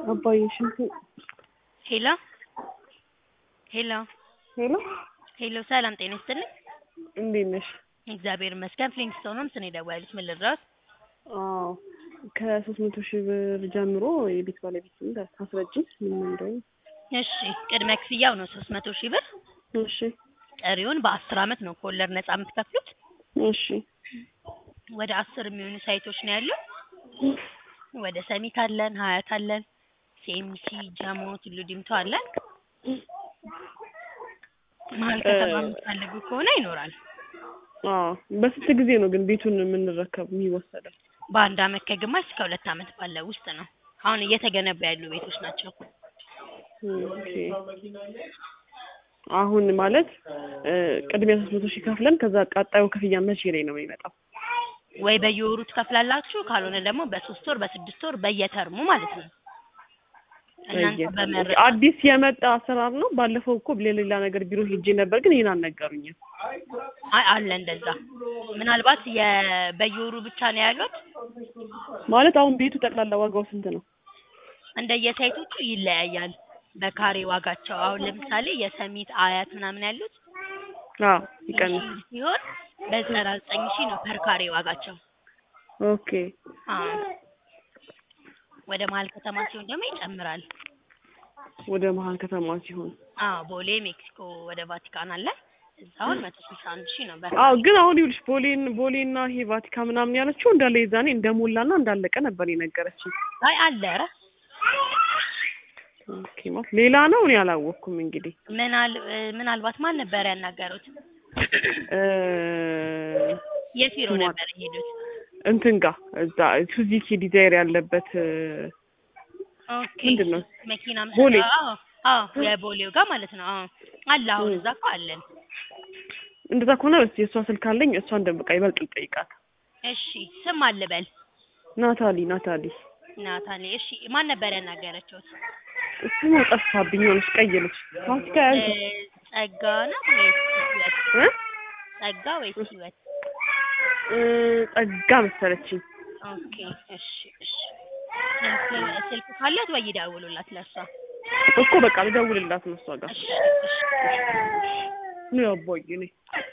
አባዬ ሽንቱ ሄሎ ሄሎ ሄሎ ሄሎ ሰላም ጤና ይስጥልኝ። እንዴት ነሽ? እግዚአብሔር ይመስገን። ፍሊንስቶን ነው ስኔ ደወሉት። ምን ልድረስ? አዎ ከሶስት መቶ ሺህ ብር ጀምሮ የቤት ባለቤት ታስረጅኝ ምን እንደሆነ። እሺ ቅድመ ክፍያው ነው ሶስት መቶ ሺህ ብር። እሺ ቀሪውን በአስር አመት ነው ከወለድ ነጻ የምትከፍሉት። እሺ ወደ አስር የሚሆኑ ሳይቶች ነው ያሉ። ወደ ሰሚት አለን፣ ሀያት አለን፣ ሴምሲ፣ ጀሞ፣ ቱሉ ዲምቱ አለን። መሀል ከተማ የምትፈልጉ ከሆነ ይኖራል። አዎ በስንት ጊዜ ነው ግን ቤቱን የምንረከብ የሚወሰደው? በአንድ አመት ከግማሽ እስከ ሁለት አመት ባለው ውስጥ ነው። አሁን እየተገነቡ ያሉ ቤቶች ናቸው። ኦኬ አሁን ማለት ቅድሚያ ሶስት መቶ ሺህ ከፍለን ከዛ ቀጣዩ ክፍያ መቼ ላይ ነው የሚመጣው? ወይ በየወሩ ትከፍላላችሁ፣ ካልሆነ ደግሞ በሶስት ወር በስድስት ወር በየተርሙ ማለት ነው። እናንተ በመረጥ አዲስ የመጣ አሰራር ነው። ባለፈው እኮ ለሌላ ነገር ቢሮ ሄጄ ነበር፣ ግን ይሄን አልነገሩኝም። አይ አለ እንደዛ። ምናልባት የ- በየወሩ ብቻ ነው ያሉት። ማለት አሁን ቤቱ ጠቅላላ ዋጋው ስንት ነው? እንደየሳይቶቹ ይለያያል በካሬ ዋጋቸው። አሁን ለምሳሌ የሰሚት አያት ምናምን ያሉት አዎ ይቀንስ። ሲሆን በዘጠና ዘጠኝ ሺህ ነው ፐር ካሬ ዋጋቸው። ኦኬ አዎ ወደ መሀል ከተማ ሲሆን ደግሞ ይጨምራል። ወደ መሀል ከተማ ሲሆን አዎ ቦሌ ሜክሲኮ ወደ ቫቲካን አለ። እዛውን መቶ ስልሳ አንድ ሺህ ነው በ አዎ ግን አሁን ይኸውልሽ ቦሌን ቦሌና ይሄ ቫቲካ ምናምን ያለችው እንዳለ የዛኔ እንደሞላና እንዳለቀ ነበር የነገረችኝ። አይ አለ ኧረ ኦኬ ማለት ሌላ ነው እኔ አላወቅኩም። እንግዲህ ምናል ምናልባት ማን ነበር ያናገሩት? እ የት ቢሮ ስሟ- ነበር የሄዱት? እንትን ጋር እዛ ሱዚኪ ዲዛይር ያለበት እ፣ ኦኬ ምንድን ነው? መኪና መ- ቦሌ። አዎ አዎ የቦሌው ጋር ማለት ነው። አዎ አለ አሁን እዛ እኮ አለን። እንደዛ ከሆነ እስኪ የእሷ ስልክ አለኝ። እሷን ደብቃ ይበልጥ ልጠይቃት። እሺ ስም አልበል ናታሊ ናታሊ ናታሊ። እሺ ማን ነበር ያናገረችውት? ስሟ ጠፋብኝ። ሆነች ቀይ ልጅ ፋሲካ ያንቺ እ፣ ጸጋ ናት ወይስ ህይወት? እ ጸጋ ወይስ ህይወት? እ፣ ጸጋ መሰለችኝ። ኦኬ እሺ እሺ። ስልክ ስልክ ካላት ወይ ይደውሉላት ለሷ። እኮ በቃ ልደውልላት ነው እሷ ጋር እሺ እሺ ነው ያቦይ እኔ